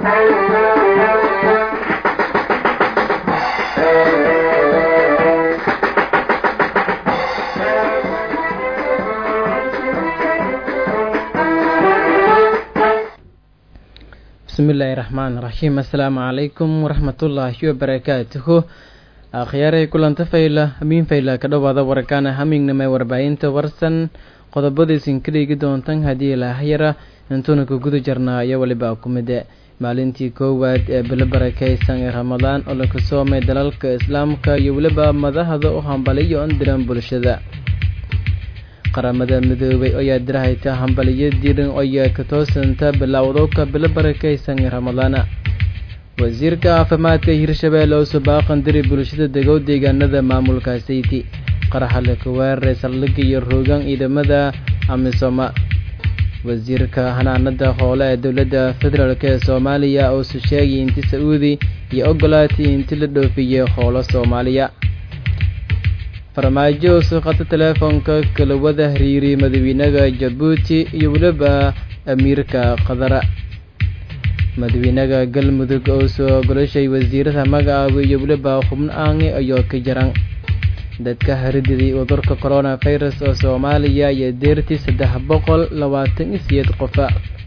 bismillaahi raxmaan raxiim assalaamu calaykum waraxmatullaahi wabarakaatuhu akhyaaray kulanta fayla hamiin fayla ka dhowaada warkaana hamiignamay warbaahinta warsan qodobadiisin ka dhigi doontan haddii ilaahayara intuuna ka guda jarnaa iyo weliba kumide maalintii koowaad ee bilo barakaysan ee ramadaan oo laga soomay dalalka islaamka iyo weliba madahda u hambaliyo on diran bulshada qaramada midoobay ayaa dirahayta hambaliyo diran oyaa ka toosanta bilowdowka bilo barakaysan ee ramadaana wasiirka caafimaadka hirshabeelle oo subaaqan diri bulshada degow deegaanada maamulka sayti qaraxa la kaweeraray saldhigga iyo roogaan ciidamada amisoma wasiirka hanaanada hoole ee dowladda federaalk ee soomaaliya oo su sheegay inti sa-uudi iyo ogolaatay inti la dhoofiyey hoolo soomaaliya farmaajo oo suuqata teleefoonka kala wada hiriiriyay madaxweynaha jabuuti iyo weliba amiirka qadara madaxweynaha galmudug oo soo golashay wasiirada magacaaba iyo weliba xubno aangi ayoo ka jaran dadka harididay cudurka corona virus oo soomaaliya iyo deertii saddex boqol labaatan iyo siyeed qofa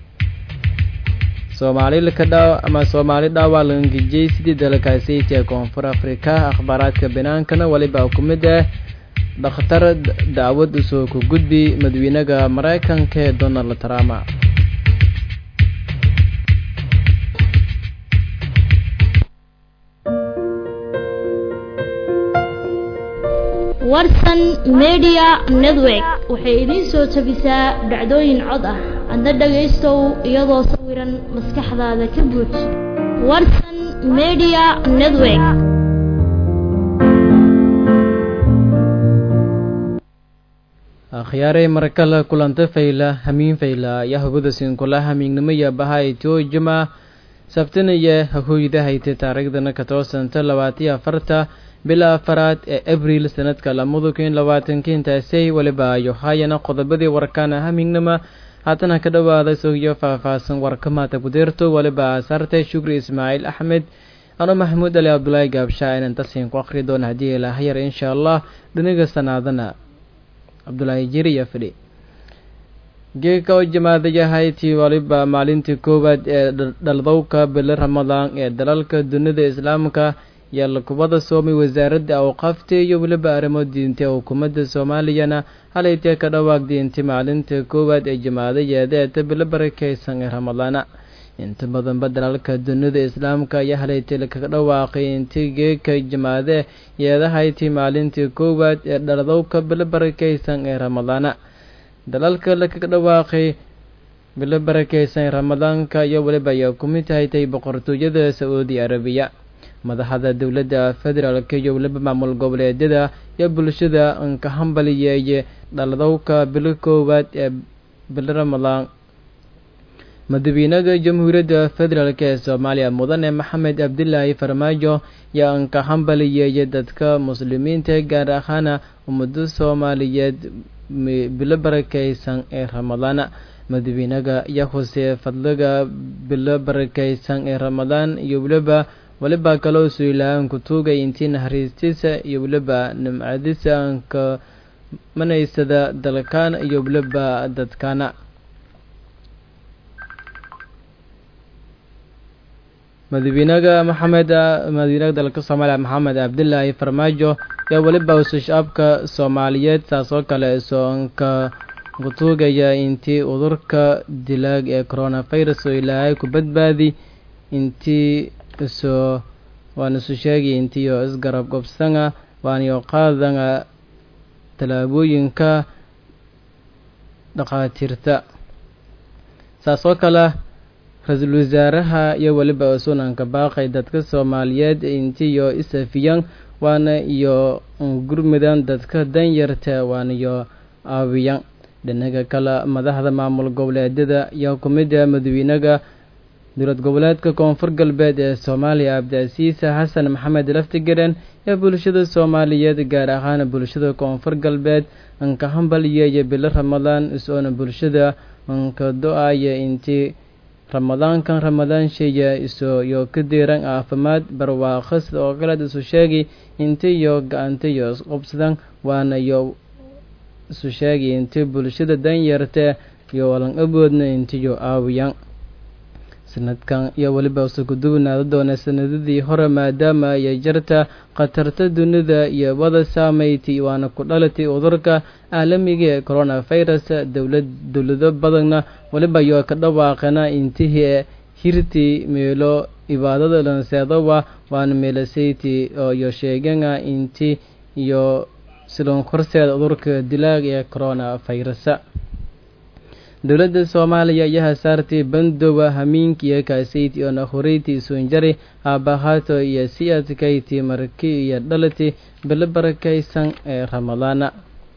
soomaalilka dhaa ama soomaali dhaawaa langejiyey sidii dalkaasayt ee koonfur afrika akhbaaraadka binaankana weliba ku mid ah dhakhtar dacwad usoo ku gudbi madaxweynaha maraykanka ee donald trump warsan media network waxay idiin soo tabisaa dhacdooyin cod ah adna dhagaystow iyadoo sawiran maskaxdaada ka buuj warsan media network akhyaaray marakala kulanta fayla hamiin fayla ayaa hubada siinkula hamiignimaya bahay joojima sabtanaya hahooydahayta taariikhdana ka toosanta labaatiyo afarta bila afaraad ee abriil sanadka lamada kun labaatanki intaasay weliba ayo haayana qodobadii warkaana hamiignima haatana ka dhowaada sogiyo faahfaahsan warkamaata kudeerto weliba asaartay shukri ismaaciil axmed ano maxamuud ali cabdulaahi gaabshaa inaan tasiin ku akri doona haddii ilaahayar insha allah dhiniga sanaadana cabdulaahi jiriya fidhi geeka oo jamaadayahayti waliba maalintii koowaad ee dhaldowka bilo ramadaan ee dalalka dunida islaamka yaalla kubada soomay wasaaradda awqaafta iyo weliba arrimo diintay xukuumadda soomaaliyana halaytee ka dhawaaq diintay maalinta koowaad ee jamaadayeeda ee tabilo barakaysan ee ramadaana inta badanba dalalka dunida islaamka ayaa halaytay lakaga dhawaaqay intii geeka jamaade yeedahayti maalintii koowaad ee dhaladowka bilo barakaysan ee ramadaana dalalka lakaga dhawaaqay bilo barakaysan ee ramadaanka iyo weliba ayaa kumid haytay boqortooyada sacuudi arabiya madaxda dowladda federaalka iyo weliba maamul goboleedyada iyo bulshada anka hambaliyeeye dhaladowka bilo koowaad ee bilo ramadaan madaxweynaha jamhuuriyadda federaalk ee soomaaliya mudane maxamed cabdilaahi farmaajo yaa anka hambaliyeeye dadka muslimiinta gaar ahaana ummado soomaaliyeed bilo barakaysan ee ramadaana madaxweynaha ayaa husee fadliga bilo barakaysan ee ramadaan iyo weliba weliba kaloo suilaaan ku tuugay intii naxariistiisa iyo weliba nimcadiisa anka manaysada dalkaan iyo weliba dadkaana madaxweynaha maxamed madaxweynaha dalka soomaaliya maxamed cabdilaahi farmaajo yaa weliba usashaabka soomaaliyeed saas oo kale soonka kutuugaya intii udurka dilaag ee coronavirus oo ilaahay ku badbaadi intii isoo waan isu sheegay intiyo isgarab gobsanga waaniyo qaadanga tallaabooyinka dhakhaatiirta saas oo kale ra-iisul wasaaraha iyo weliba sunanka baaqay dadka soomaaliyeed intiyo isafiyan waana iyo gurmudan dadka danyarta waaniyo aawiyan dhinaga kale madaxda maamul goboleedyada ayaa kumida madaxweynaha dowlad goboleedka koonfur galbeed ee soomaaliya cabdicasiisa xasan maxamed laftigaren ee bulshada soomaaliyeed gaar ahaan bulshada koonfur galbeed anka hambaliyeeye bilo ramadaan is-oona bulshada anka do-aya intii ramadaankan ramadaansheeya isoyo ka diiran caafimaad barwaaqo sida oo kaleed isu sheegi intiyo ga-antiyo isqobsadan waana yo isu sheegi inti bulshada danyarta iyo walan aboodna intiyo aawiyan sanadkan iyo weliba usukuduwanaada doona sanadadii hore maadaama ayay jirta khatarta dunida iyo wada saameyti waana ku dhalatay cudurka caalamiga ee coronavirus dowlad dowlado badanna weliba iyo ka dhawaaqana intihii hirtii meelo ibaadada lanseedowa waana meelasayti iyo sheegana inti iyo silon korseeda cudurka dilaaga ee coronavirus dowladda soomaaliya ayaa hasaartay bandowa hamiinkiiyo kaasayti oo nakhurayti isunjari aabahaato iyo si adkayti marki iyo dhalati bilo barakaysan ee ramadaana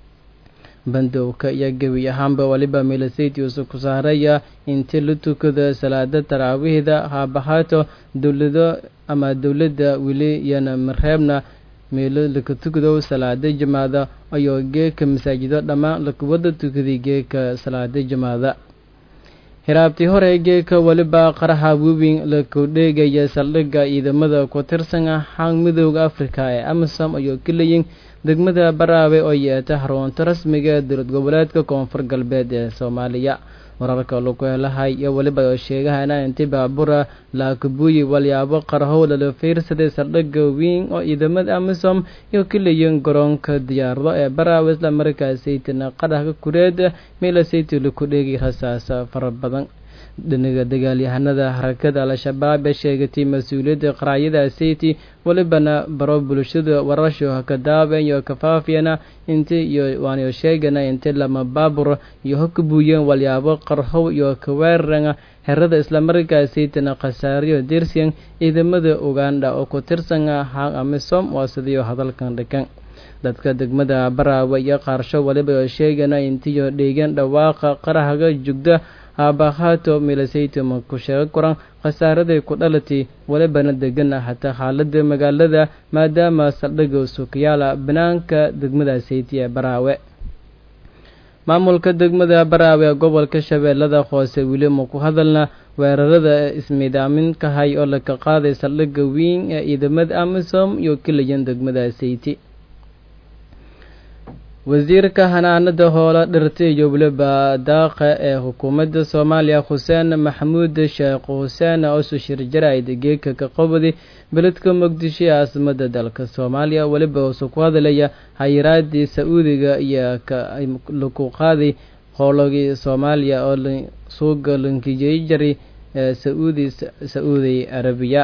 bandowka iyo gebi ahaanba weliba milasayti usu ku saaraya intii la tukado salaada taraawiihda haabahaato dowlado ama dowladda weli iyona mareebna meelo laka tukado salaada jamaada ayoo geeka masaajido dhammaan lakuwada tukaday geeka salaada jamaada hiraabtii hore geeka weliba qaraxa webin laku dheegaya saldhigga ciidamada ku tirsan xang midooda africa ee amisom ayuu ka leeyiin degmada baraawe oo yeeta xarunta rasmiga dowlad goboleedka koonfur galbeed ee soomaaliya wararka lagu helahay iyo weliba oo sheegahana inti baabura laakubuuyi walyaabo qarhow lala fiirsaday saldhigga weyn oo ciidamada amisom iyo ka leeyiin garoonka diyaarado ee baraawe isla markaasaytina qaraxka kureed meelasayty laku dheegay rasaasa fara badan dhinaga dagaalyahanada harakada al-shabaab ee sheegatay mas-uuliyadda qaraayada sayti welibana baro bulshada warasho ka daaben iyo kafaafiyana inti iyo waanayo sheegana inti lama baabur iyo hokabuuyeen walyaabo qarhow iyo kaweeraranga herada islamarkaasaytana khasaariyo dirsiyan ciidamada uganda oo ku tirsan hang amisom waa sidiyo hadalkan dhikan dadka degmada baraawe iyo qaarsho waliba oo sheegana intiyo dheegan dhawaaqa qarahaga jugda aabahaato milasayto ma ku sheego koran khasaaraday ku dhalatay walibana degana hataa xaalada magaalada maadaama saldhigga suukayaala banaanka degmada sayti ee baraawe maamulka degmada baraawe ee gobolka shabeellada hoose weli ma ku hadalna weerarada ismiidaaminkahay oo laka qaaday saldhigga weyn ee ciidamada amisom iyo kalayan degmada sayti wasiirka hanaanada hoola dhirta iyo weliba daaqa ee xukuumadda soomaaliya xuseen maxamuud sheekh xuseen osu shirjarayd geeka ka qabadi beledka muqdisho ee caasimada dalka soomaaliya weliba usu ku hadlaya hayiraadii sa-uudiga iyo laku qaaday howlagii soomaaliya oo suuga lankijey jaray ee saudi sa-uudi arabiya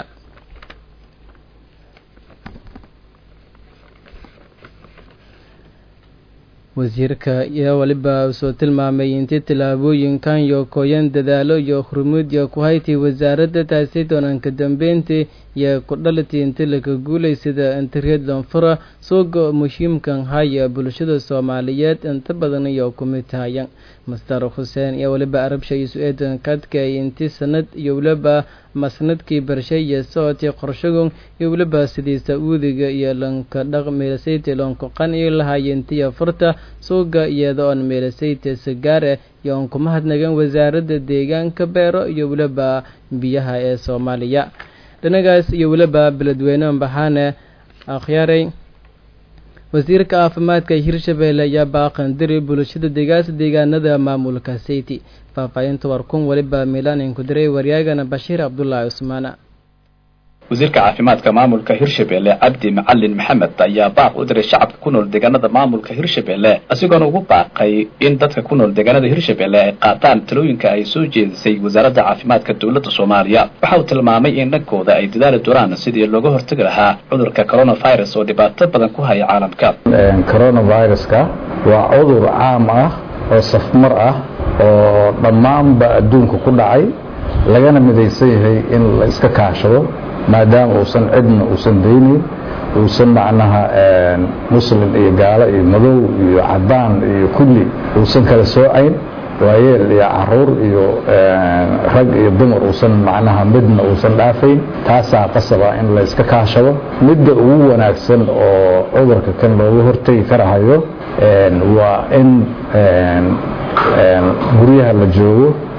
wasiirka iyo weliba soo tilmaamay intii tillaabooyinkan iyo kooyan dadaalo iyo hurmuudya ku haytay wasaaradda taasi doonanka dambeyntii iyo ku dhalatii inti laka guulay sida internet lonfura suuga muhiimkan haya bulshada soomaaliyeed inta badan iyo kumid tahayan master xuseen iyo weliba arabsha isu eedan kadkay inti sanad iyo weliba masnadkii barshay iyo socotay qorshagon iyo weliba sidii sa-uudiga iyo lanka dhaq meelasayta loonku qanci lahaayentiyo furta suuga iyada oon meelasayta sagaare iyo oon kuma hadnagan wasaaradda deegaanka beero iyo weliba biyaha ee soomaaliya dhanagaas iyo weliba beledweyne baxaane akhyaaray wasiirka caafimaadka hirshabeelle ayaa baaqandiri bulshada degaasa deegaanada maamulka sayti faahfaahinta warkun weliba miilaan ku diray waryaagana bashiir cabdulaahi cusmaana wasiirka caafimaadka maamulka hirshabeelle cabdi macalin maxamed ayaa baaq u diray shacabka ku nool deegaanada maamulka hirshabeelle isagoona ugu baaqay in dadka ku nool deegaanada hirshabeelle ay qaataan talooyinka ay soo jeedisay wasaaradda caafimaadka dowladda soomaaliya waxa uu tilmaamay in dhankooda ay dadaali doonaan sidii looga hortagi lahaa cudurka coronavirus oo dhibaato badan ku haya caalamka coronaviruska waa cudur caam ah oo safmar ah oo dhammaanba adduunka ku dhacay lagana midaysan yahay in la iska kaashado maadaama uusan cidna uusan daynayn uusan macnaha muslim iyo gaalo iyo madow iyo cadaan iyo kulli uusan kala soocayn waayeel iyo caruur iyo rag iyo dumar uusan macnaha midna uusan dhaafayn taasaa qasaba in la iska kaashado midda ugu wanaagsan oo cudurka kan looga hortegi karahayo waa in guryaha la joogo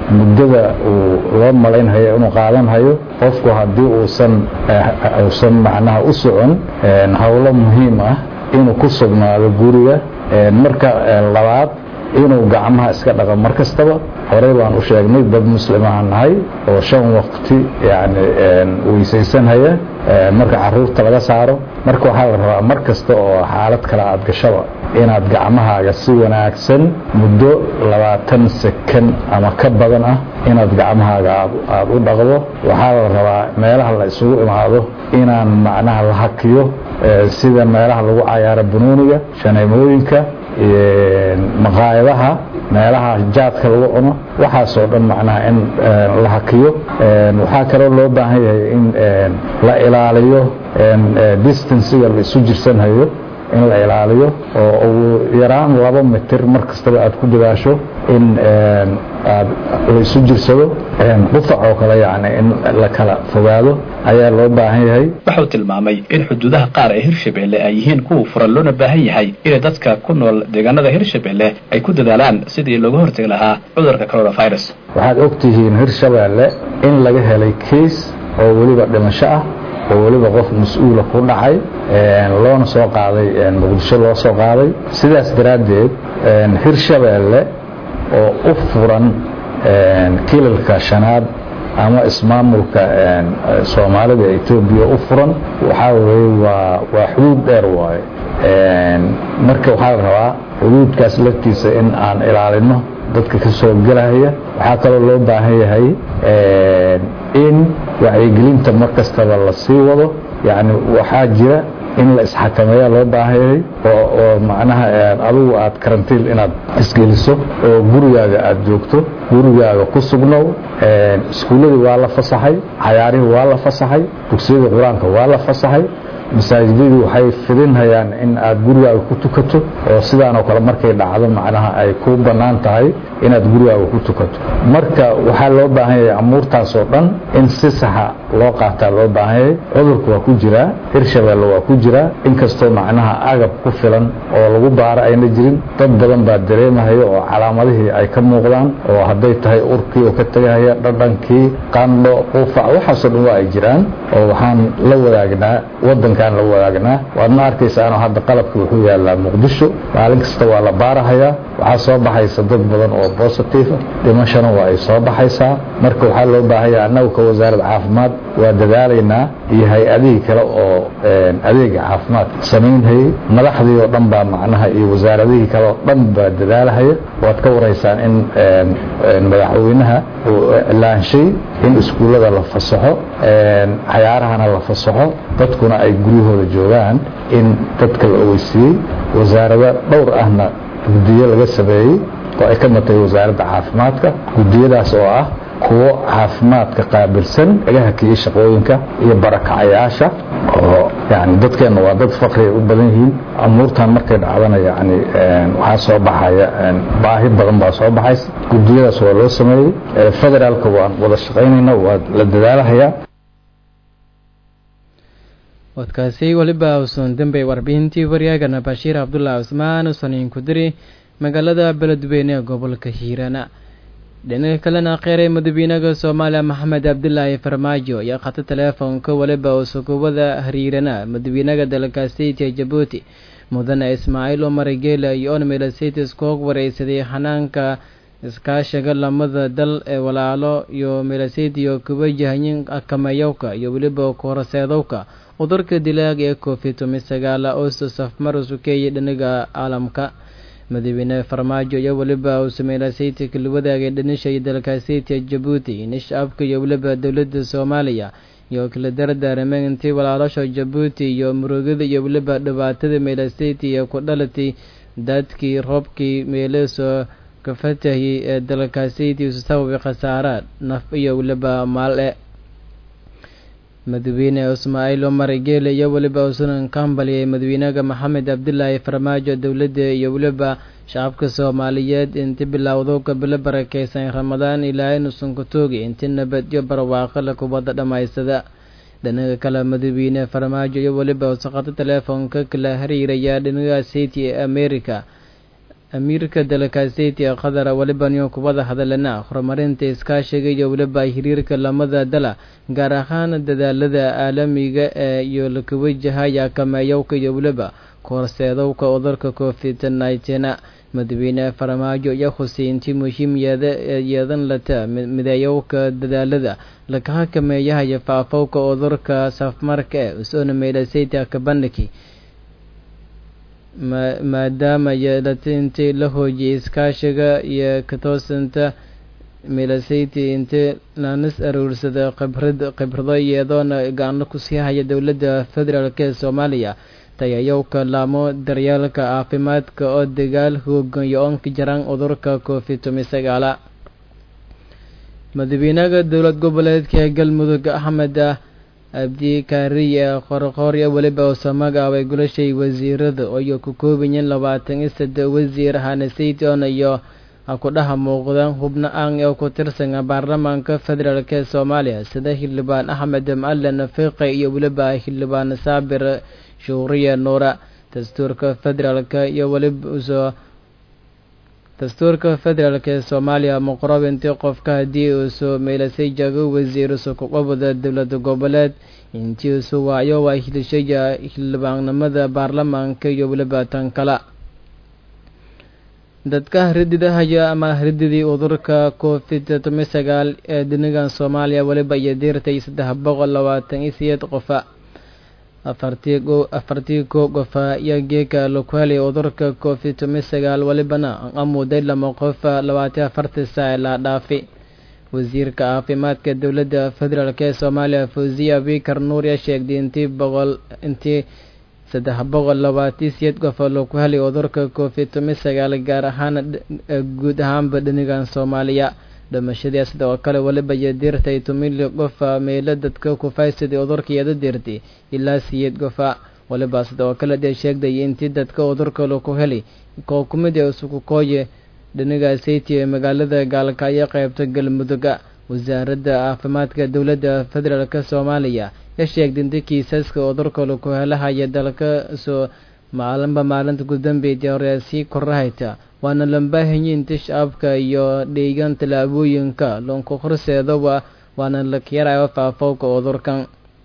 muddada uu loo malaynhayo inuu qaadanhayo qofku haddii uusan uusan macnaha u socon howlo muhiim ah inuu ku sugnaado guriga marka labaad inuu gacmaha iska dhaqo mar kastaba horey baan u sheegnay dad muslimahan nahay oo shan waqti yani weysaysanhaya marka caruurta laga saaro marka waxaa la rabaa mar kasta oo xaalad kale aad gashaba inaad gacmahaaga si wanaagsan muddo labaatan sekan ama ka badan ah inaad gacmahaaga aada u dhaqdo waxaa la rabaa meelaha la isugu imaado inaan macnaha la hakiyo sida meelaha lagu cayaaro banooniga shaneemooyinka maqaayadaha meelaha jaadka lagu cuno waxaasoo dhan macnaha in la hakiyo waxaa kaloo loo baahan yahay in la ilaaliyo distanciga la isu jirsanhayo in la ilaaliyo oo ugu yaraan laba mitir mar kastaba aad ku dadaasho in aad la isu jirsado qufac oo kale yani in la kala fogaado ayaa loo baahan yahay wuxuu tilmaamay in xuduudaha qaar ee hirshabelle ay yihiin kuwa furan loona baahan yahay inay dadka ku nool deegaanada hirshabelle ay ku dadaalaan sidii looga hortegi lahaa cudurka coronavirus waxaad ogtihiin hirshabelle in laga helay kiis oo weliba dhimasho ah oo weliba qof mas-uula ku dhacay loona soo qaaday muqdisho loo soo qaaday sidaas daraaddeed hirshabelle oo u furan kilalka shanaad ama ismaamulka soomaalida etoobiya u furan waxaa weye waa waa xuduud dheer waaye marka waxaa la rabaa xuduudkaas laftiisa in aan ilaalino dadka ka soo gelaya waxaa kaloo loo baahan yahay in wacyigelinta mar kastaba la sii wado yani waxaa jira in la isxakameeya loo baahan yahay oo macnaha adigu aad karantiil inaad isgeliso oo gurigaaga aad joogto gurigaaga ku sugnow iskuulladii waa la fasaxay cayaarihii waa la fasaxay dugsiyadii qur-aanka waa la fasaxay masaajidadii waxay fidinhayaan in aad gurigaaga ku tukato oo sidaanoo kale markay dhacdo macnaha ay ku bannaan tahay inaad gurigaaga ku tukato marka waxaa loo baahan yahay amuurtaasoo dhan in si saxa loo qaataa loo baahan yahay cudurka waa ku jiraa hirshabelle waa ku jiraa inkastoo macnaha agab ku filan oo lagu baaro ayna jirin dad badan baa dareemahaya oo calaamadihii ay ka muuqdaan oo hadday tahay urkii oo ka tegahaya dhadhankii qandho quufac waxaasoo dhan waa ay jiraan oo waxaan la wadaagnaa wadankan la wadaagnaa waadna arkaysaanoo hadda qalabka wuxuu yaalaa muqdisho maalin kasta waa la baarahayaa waxaa soo baxaysa dad badan oo positive dhimashana waa ay soo baxaysaa marka waxaa loo baahanya annagu ka wasaaradda caafimaad waa dadaalaynaa iyo hay-adihii kale oo adeega caafimaad samaynhayay madaxdii oo dhan baa macnaha iyo wasaaradihii kale oo dhan baa dadaalahaya waad ka waraysaan in madaxweynaha uu iclaanshay in iskuullada la fasaxo cayaarahana la fasaxo dadkuna ay guryahooda joogaan in dadka la ogeysiiyey wasaarado dhowr ahna guddiyo laga sameeyey oo ay ka matay wasaaradda caafimaadka guddiyadaas oo ah kuwo caafimaadka qaabilsan laga hakiyey shaqooyinka iyo barakacayaasha oo yani dadkeenna waa dad fakriay u badan yihiin amuurtan markay dhacdana yani waxaa soo baxaya baahi badan baa soo baxaysa guddiyadaas waa loo sameeyey federaalka waan wada shaqaynayna waa la dadaalahayaa wadkaasi weliba usan dambey warbixintii waryaagana bashiir cabdullahi cusmaan usaniin ku diri magaalada beledweyne ee gobolka hiirana dhinaca kalena kheyray madaxweynaha soomaaliya maxamed cabdilaahi farmaajo ayaa khata teleefonka weliba usukubada hariirana madaxweynaha dalkaasi ee jabuuti mudane ismaaciil umar geela iyo onmelacitis koog wareysaday xanaanka iskaashiga lamada dal ee walaalo iyo melasiti iyo kuwajahayin akamayowka iyo weliba koraseedowka cudurka dilaaga ee covid toban sagaala oosta safmar usukeeyay dhinaga caalamka madaxweyne farmaajo iyo weliba uu sameeylasayta kala wadaagay dhanisha iyo dalkaasiyta jabuuti nishcabka iyo weliba dowladda soomaaliya iyo kala dardaarameen intii walaalasha jabuuti iyo murugada iyo weliba dhibaatada meelasayta iyo ku dhalatay daadkii roobkii meelesoo ka fatahiyay ee dalkaasiyta isu sababay khasaara naf iyo weliba maal-e madaxweyne ismaaciil umar geele iyo weliba usunan kambaliyay madaxweynaha maxamed cabdilaahi farmaajo dowladda iyo weliba shacabka soomaaliyeed inti bilowdo kabilo barakeysan ramadaan ilaahay nusan ku toogi inti nabadyo barwaaqo la kubadda dhammaystada dhinaga kale madaxweyne farmaajo iyo weliba usaqato teleefonka kala hariiraya dhinaga city ee america amiirka dalakaaseti ee qatar weliba niyo kubada hadalena horumarinta iskaashiga iyo weliba hiriirka lamada dala gaar ahaan dadaalada caalamiga ee iyo laka wajahaya kameeyowka iyo weliba koorseedowka cudurka covid nineteen madaxweyne farmaajo iyo xuseyntii muhiim yeedan lata mideeyowka dadaalada laka hakameeyahaya faafowka cudurka safmarka ee usona meydhasayta kabandhiki maadaama yeelata intii la hoojiyay iskaashiga iyo katoosanta milasayty intii naanis aruursada khibrad khibrado iyadoona gaano kusii haya dowladda federaalk ee soomaaliya tayayowka laamo daryeelka caafimaadka oo dagaal hoogayo oonka jaraan cudurka covid toban sagaala madaxweynaha dowlad goboleedka galmudug axmed abdi kaariye qorqooryo weliba uusoo magacaabay gulashay wasiirada iyo ku koobayeen labaatan iyo saddex wasiir hanasayton iyo ku dhaha muuqdaan hubno aan oo ku tirsan baarlamaanka federaalk ee soomaaliya sida xildhibaan axmed macalin fiiqe iyo weliba xildhibaan saabir shuuriye nuura dastuurka federaalk iyo weliba usoo dastuurka federaalk ee soomaaliya muqrob intii qofka haddii uusoo meelasay jago wasiirusu kuqabada dowlada goboleed intii usu waayo waa hilishaya xildhibaannimada baarlamaanka iyo weliba tan kale dadka harididahaya ama harididii cudurka covid toban sagaal ee dunigan soomaaliya weliba iyo diirtay saddex boqol labaatan iyo sideed qofa afartii afartii koo qofa iyo geeka lokuhelay cudurka covid toban sagaal welibana amuuday lama qofa labaatan afartii saa la dhaafi wasiirka caafimaadka dowladda federaalk ee soomaaliya fawziya bikar nuur yaa sheegtay intii boqol intii saddex boqol labaatan sideed qof oo lagu helay cudurka covid toban sagaal gaar ahaan guud ahaanba dhinigan soomaaliya dhimashadii sidoo kale weliba iyo diirtay tumili qofa meelo dadka kufaysaday cudurka iyada diirtay ilaa siyeed qofa weliba sidoo kale dee sheegday intii dadka cudurka lagu helay koo kumid ee isugu kooye dhiniga sayti ee magaalada gaalkaayo qeybta galmuduga wasaaradda caafimaadka dowladda federaalk soomaaliya ya sheegtay inta kiisaska cudurka lagu helahaya dalka soo maalinba maalinta gudambeyda hore sii korahayta waana lambaahanyi inta shacabka iyo dheegan tallaabooyinka lonku horseedaba waana lakiyarayo faafowka cudurkan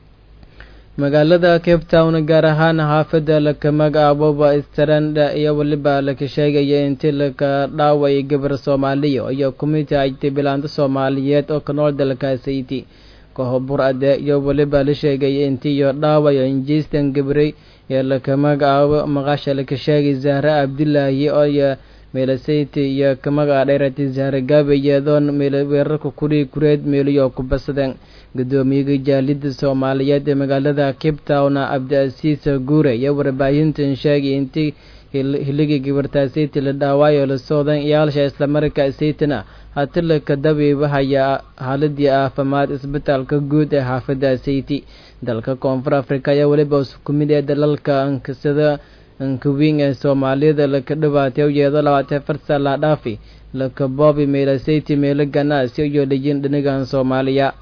magaalada cape town gaar ahaan xaafadda laka magacaababa stranda iyo weliba laka sheegaya intii laka dhaaway gabar soomaaliya iyo kumid ajtay bilaanta soomaaliyeed oo ka nool dalkaasiti kahobur ade iyo weliba la sheegaya intii iyo dhaawayo injiistan gabray ee laka magacaabo maqasha laka sheegay zahra abdilaahi oo meelasayti iyo ka magaca dheerati zahra gaabe iyadoon weerarka kudhii kureed meeliyo ku basadeen guddoomiyaga jaalida soomaaliyeed ee magaalada cape town cabdiasiis guure iyo warbaahintan sheegay intii hiligii gabartaasayti la dhaawaayo la soodan iyaalsha islamarkaa saytana hati laka dabiibahaya haaladii caafimaad isbitaalka guud ee xaafada sayti dalka koonfur africa ayaa weliba isku mid ee dalalka ankasada ankawiin ee soomaaliyada laka dhibaatay u yeedo labaatan farsa la dhaafi laka boobi meelasayti meelo ganacsi iyo dhayin dhinigan soomaaliya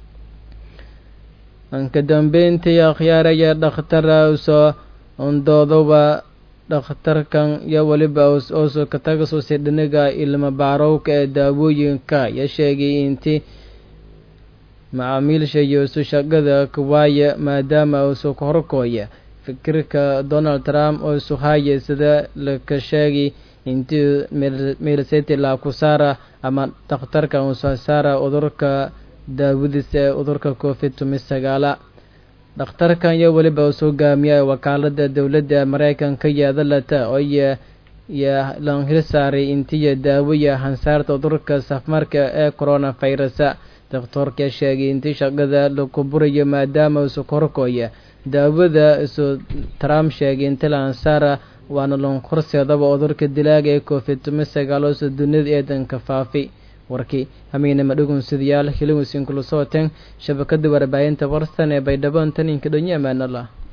anka dambeyntii akhyaaraya dhakhtara usoo undoodoba dhakhtarkan iyo weliba ooso katagasusi dhiniga ilma baarowka ee daawooyinka ya sheegay intii macaamiilsha iyo isu shaqada kuwaaya maadaama usu horkooya fikirka donald trump oo isu haya sida laka sheegay intii meelseti laakusaara ama dhakhtarka uso saara cudurka daawadiisa ee cudurka covid toban sagaala dhakhtarkan iyo weliba usoo gaamiya wakaalada dowladda mareykanka yeedalata oo iyo lan hil saaray intiya daawaya hansaarta cudurka safmarka ee coronavirusa daktoorka sheegay intii shaqada laku burayo maadaama isu korkooya daawada isu trump sheegay inti lahansaara waana lon horseedaba cudurka dilaaga ee covid toban sagaal ooso dunida eedanka faafi warkii hamiynama dhugunsidayaal hiliwisin kula sooteen shabakada warbaahinta warsan ee baydhabo taninka dhonyo amaanallah